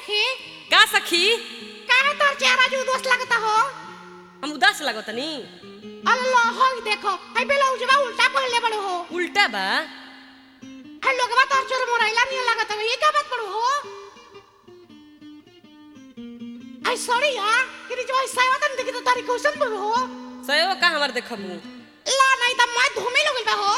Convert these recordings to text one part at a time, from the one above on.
सखी का सखी काहे तोर चेहरा जो उदास लगता हो हम उदास लगतनी अल्लाह हो देखो आई बेला उजवा उल्टा पहले बड़ो हो उल्टा बा आई लोगवा तोर चोर मोराइला नहीं लगता हो ये का बात पड़ो हो आई सॉरी यार कि जो ऐसा होता नहीं देखी तो तारी क्वेश्चन पड़ो हो सयो का हमार देखबू ला नहीं तो मैं धूमे लोग बा हो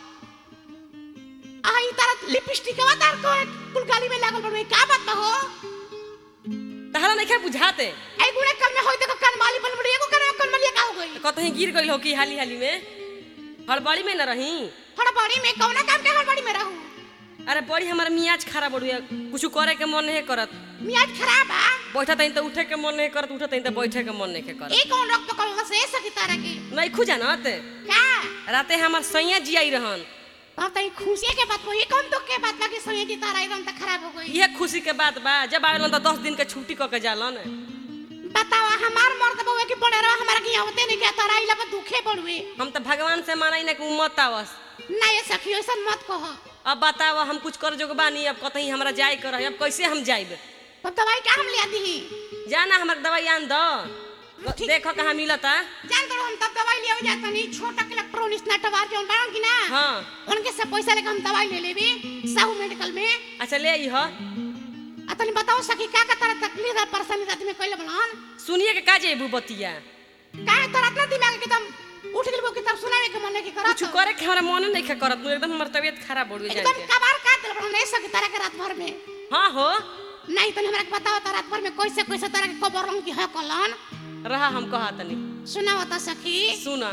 आई तारा लिपस्टिक वा तार को कुल गाली में लागल बड़ो का बात बा हो तहरा नहीं बुझाते आई गुणे कल में होई देखो कनमाली बन बड़ी एगो कने कनमाली का हो गई कतही गिर गइल हो कि हाली हाली में हड़बड़ी में न रही हड़बड़ी में कौना काम के हड़बड़ी में रहू अरे बड़ी हमार मियाज खराब बड़ुआ कुछ करे के मन नहीं करत मियाज खराब आ बैठा तहीं तो उठे के मन नहीं करत उठा तहीं तो बैठे के मन नहीं करत ए कौन रक्त पकड़ से सकी तारा के नहीं खुजानत का राते हमार सैया जियाई रहन अब तई खुशी के बात ये कौन तो के बात बाकी सोए की तारा एकदम त खराब हो गई इहे खुशी के बात बा जब आवेलन तो दस दिन के छुट्टी क के जालन बतावा हमार मर्द बउए की पड़े रहा हमारा की आवते नहीं के तारा इला पर दुखे पड़वे हम तो भगवान से मानाई ना कि उम्मत आवस ना ये सखी ऐसा मत कहो अब बताओ हम कुछ कर जोग बानी अब कतही हमरा जाए कर अब कैसे हम जाइब तब दवाई का हम लिया दी जाना हमर दवाई आन दो ठीक। देखो कहाँ मिलता जान तो हम तब दवाई लिया जाता नहीं छोटा इलेक्ट्रॉनिक्स नटवार जोन बारन की ना हाँ उनके से पैसा लेके हम दवाई ले लेबे साहू मेडिकल में अच्छा ले आई हो आ तनी बताओ सखी का का तारा तकलीफ है परेशानी रात में कइले बनन सुनिए के का जेबू बतिया काहे तोरा इतना दिमाग के तुम उठ गेलबो कि तब सुनावे के मन के करत कुछ करे के हमरा मन नहीं खे करत एकदम हमर तबीयत खराब हो एकदम जाए कबार काट दिल बनो नहीं सकी तारा के रात भर में हाँ हो नहीं तनी हमरा के बताओ तारा रात भर में कैसे कैसे तारा के कबर रंग की है कलन रहा हम कहा तनी सुनाओ त सखी सुना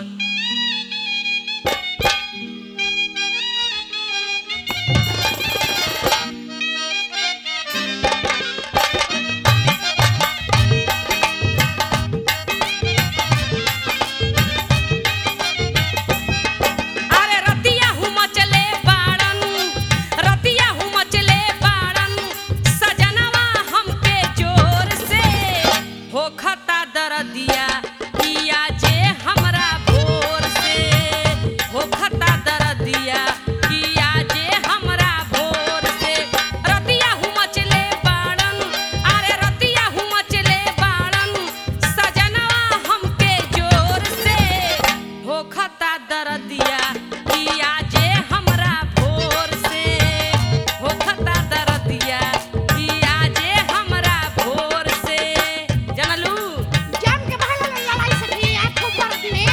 अरे रतिया हूँ मचले बाड़न रतिया हूँ मचले बाड़न सजनवा हमके जोर से होखता दरदिया किया जे हमरा भोर से होखता दरदिया किया जे हमरा भोर से रतिया हूँ मचले बाड़न अरे रतिया हूँ मचले बाड़न सजनवा हमके जोर से होखता दरदिया किया जे हमरा भोर से होखता दरदिया किया जे हमरा भोर से जानलू जान के बहला लड़ाई सखी आप खूब कर दिए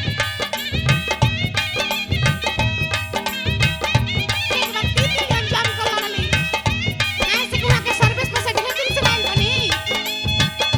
एक बार तीन दिन जान कर लड़ली ऐसे कुआ के सर्विस में से ढेर दिन से लाइन बनी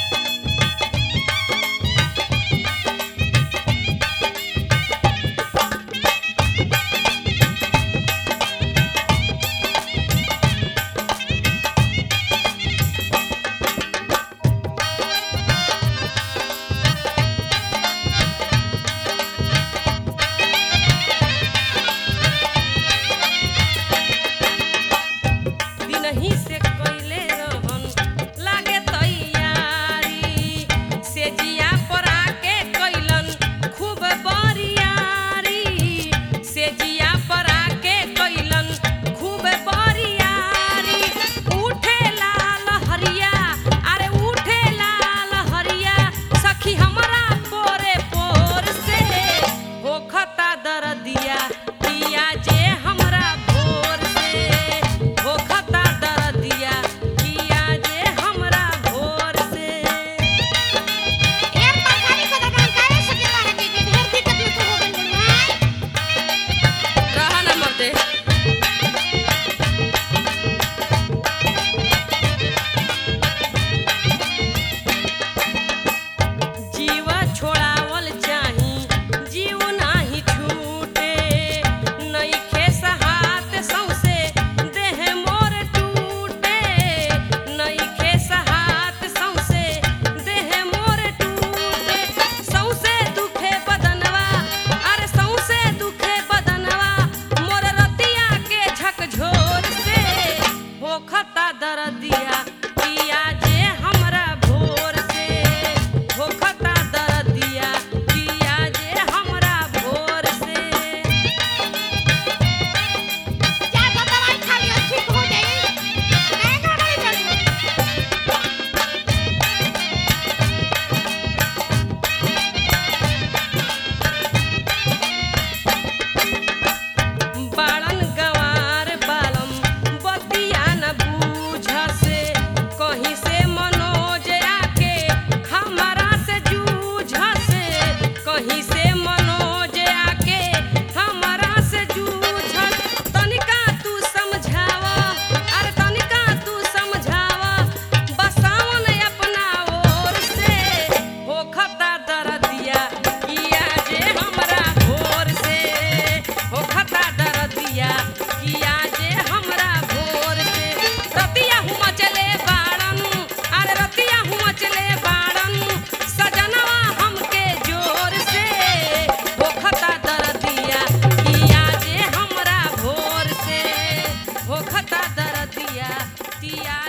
दिनही से कइले रहन लागे तैयारी से जिया पर आके कइलन खूब बरियारी से जिया पर आके कइलन खूब बरियारी उठे लाल हरिया अरे उठे लाल हरिया सखी हमरा पोरे पोर से होखता दरदिया किया जे हमरा भोर से होखता दरदिया किया जे हमरा भोर से एक तरकारी को दबा काहे सके तारा के के ढेर दिक्कत हो गइल बा रहा न मरते जीवा छोड़ावल चाही जीव नाही छूटे नइखे सहात सौसे देह मोर टूटे नइखे सहात सौसे देह मोर टूटे सौसे दुखे बदनवा अरे सौसे दुखे बदनवा मोर रतिया के झकझोर से होखता दरदिया किया जे हमरा भोर से होखता दरदिया किया जे हमरा भोर से जा तो दवाई खा लियो ठीक हो जाई नहीं घबराई जरूर पिया